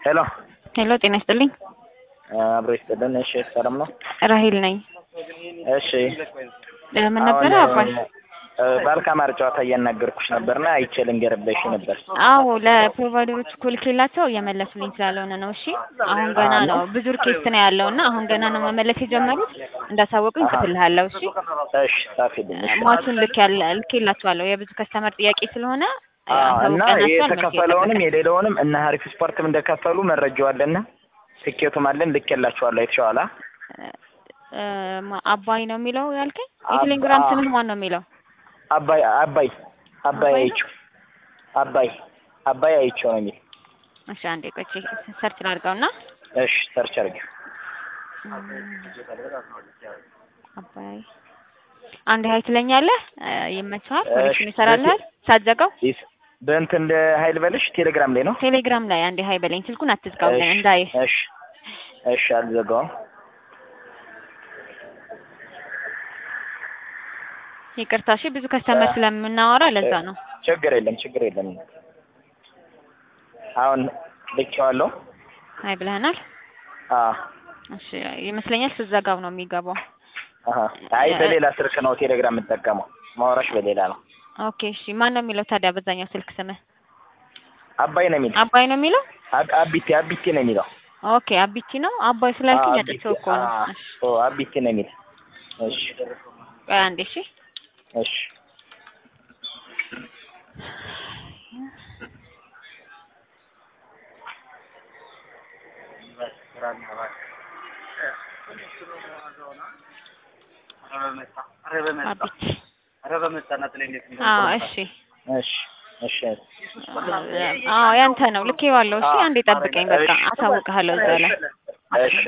ሄሎ ሄሎ ጤና ይስጥልኝ። አብሮ ይስጥልን። እሺ ሰላም ነው? ራሂል ነኝ። እሺ ምን ነበረ አባይ? ባልካማር ጨዋታ እያናገርኩሽ ነበርና አይቼ ልንገርብሽ ነበር። አዎ ለፕሮቫይደሮች እኮ ልኬላቸው እየመለሱልኝ ስላልሆነ ነው። እሺ አሁን ገና ነው ብዙ ሪኬስት ነው ያለው እና አሁን ገና ነው መመለስ የጀመሩት። እንዳሳወቁኝ ጽፍልሃለሁ። እሺ እሺ ጻፊልኝ። እሺ ሟቹን ልክ ያለ ልኬላቸዋለሁ የብዙ ከስተመር ጥያቄ ስለሆነ እና አሳውቀናቸዋል። መልስ የተከፈለውንም እየጠበቅን የሌለውንም እና ሀሪፍ ስፖርትም እንደከፈሉ መረጃው አለና ትኬቱም አለን ልኬላችኋለሁ። አይተሽዋላ? እ፣ ማ- አባይ ነው የሚለው ያልከኝ? አባ- የቴሌግራም ስምህ ማን ነው የሚለው? አባይ አባይ አባይ አባይ ነው? አይቼው አባይ አባይ አይቼው ነው የሚል። እሺ አንዴ ቆይ ሰርች ላድርገውና እሺ ሰርች አድርጊ። አባይ አንድ ሀይ ትለኛለህ። እ፣ ይመችሃል? እሺ፣ ኮኔክሽን ይሰራልሃል? ሳትዘጋው ይስ በእንትን እንደ ሀይል በልሽ ቴሌግራም ላይ ነው። ቴሌግራም ላይ አንዴ ሀይ በለኝ። ስልኩን አትዝጋው ግን እሺ እንዳይ እሺ እሺ አልዘጋውም። ይቅርታ። እሺ ብዙ ከስተመር ስለምናወራ ለዛ ነው። ችግር የለም ችግር የለም። አሁን ልኬዋለሁ። ሀይ ብለህናል። አዎ እሺ ይመስለኛል ስትዘጋው ነው የሚገባው። አሀ አይ በሌላ ስልክ ነው ቴሌግራም የምጠቀመው። ማውራሽ በሌላ ነው። ኦኬ እሺ ማን ነው የሚለው ታዲያ በዛኛው ስልክ ስምህ? አባይ ነው የሚለው። አባይ ነው የሚለው? አብ- አቢቴ አቢቴ ነው የሚለው። ኦኬ አቢቲ ነው። አባይ ስላልከኝ አዎ፣ አጥቼው እኮ ነው። አዎ፣ እሺ ኦ አቢቴ ነው የሚለው። እሺ ቆይ አንዴ እሺ እሺ አቢቲ አዎ እሺ እሺ እሺ አዎ ያንተ ነው ልኬዋለሁ። እሺ አንዴ ጠብቀኝ በቃ አሳውቅሃለሁ እዛ ላይ እሺ